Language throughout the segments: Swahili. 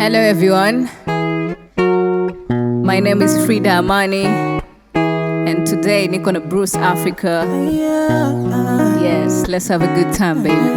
Hello everyone. My name is Frida Amani and today niko na Bruce Africa. Yes, let's have a good time baby.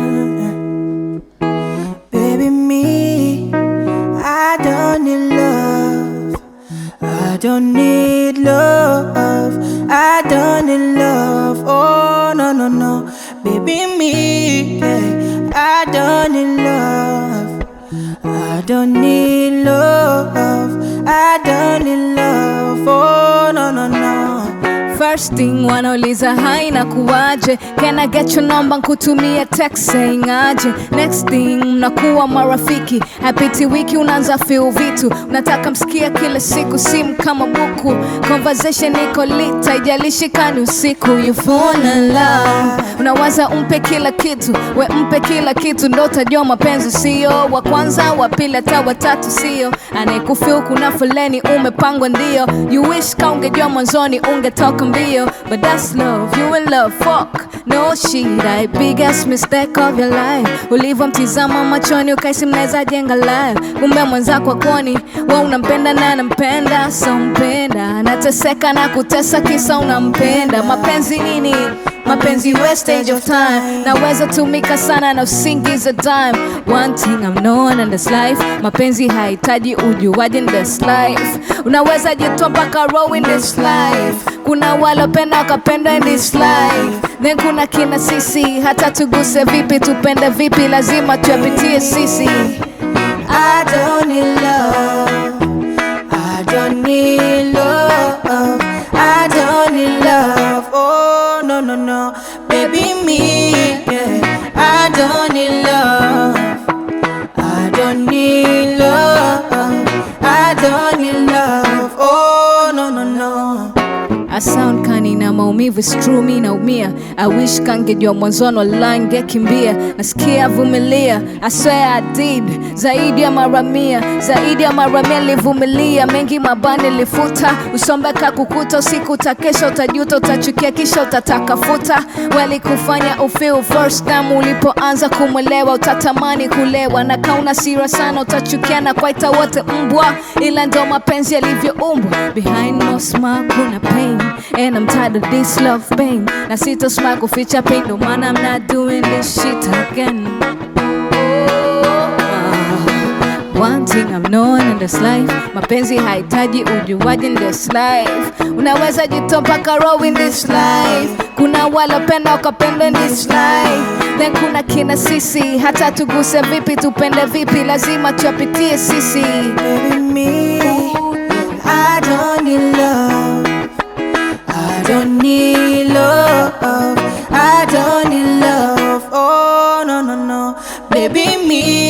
Baby, me, I don't need love. I don't need love. I don't need love. Oh, no, no, no. Baby, me, yeah, I don't need love. I don't need love. I don't need love. Oh, no, no, no. First thing wanauliza hai na kuwaje Can I get your number nkutumie text saying aje Next thing mnakuwa marafiki Hapiti wiki unaanza feel vitu Unataka msikia kila siku simu kama buku Conversation iko lit haijalishi kani usiku You fall in love Unawaza umpe kila kitu We mpe kila kitu ndo utajua mapenzi sio Wa kwanza wa pili hata watatu sio Anayekufeel kuna foleni umepangwa ndio You wish ka ungejua mwanzoni ungetoka mbio But that's love, you in love, fuck No shit, biggest mistake of your life Ulivyomtizama machoni ukaisi mnaweza jenga life Kumbe mwenzako akoni, we unampenda na anampenda So mpenda, anateseka na kutesa kisa unampenda Mapenzi nini? mapenzi wastage of time naweza tumika sana na usingize time one thing I'm known in this life mapenzi hahitaji ujuaji in this life unaweza jitoa mpaka row in this life kuna walopenda wakapenda in this life then kuna kina sisi hata tuguse vipi tupende vipi lazima tuyapitie sisi I don't need love. I don't need love. I don't need love. Oh no no no, baby me. Yeah. I don't need love. I don't need love. I don't need love. Oh no no no. I sound kani na maumivu it's true mi naumia I wish kangejua mwanzoni wallahi ngekimbia nasikia vumilia I swear I did zaidi ya mara mia zaidi ya mara mia nilivumilia mengi mabani lifuta usombeka kukuta usiku utakesha utajuta utachukia kisha utataka futa walikufanya ufeel first time ulipoanza kumwelewa utatamani kulewa na kauna sira sana utachukia na kwaita wote mbwa ila ndo mapenzi yalivyoumbwa behind no smile kuna pain and I'm tired of this love pain na sita smile kuficha pain no maana I'm not doing this shit again One thing I'm known in this life mapenzi hahitaji ujuaji in this life unaweza jitoa mpaka row in this life kuna walopenda wakapenda in this life then kuna kina sisi hata tuguse vipi tupende vipi lazima tuyapitie sisi Baby me, I don't need love. I don't need love. I don't need love. Oh no no no, baby me.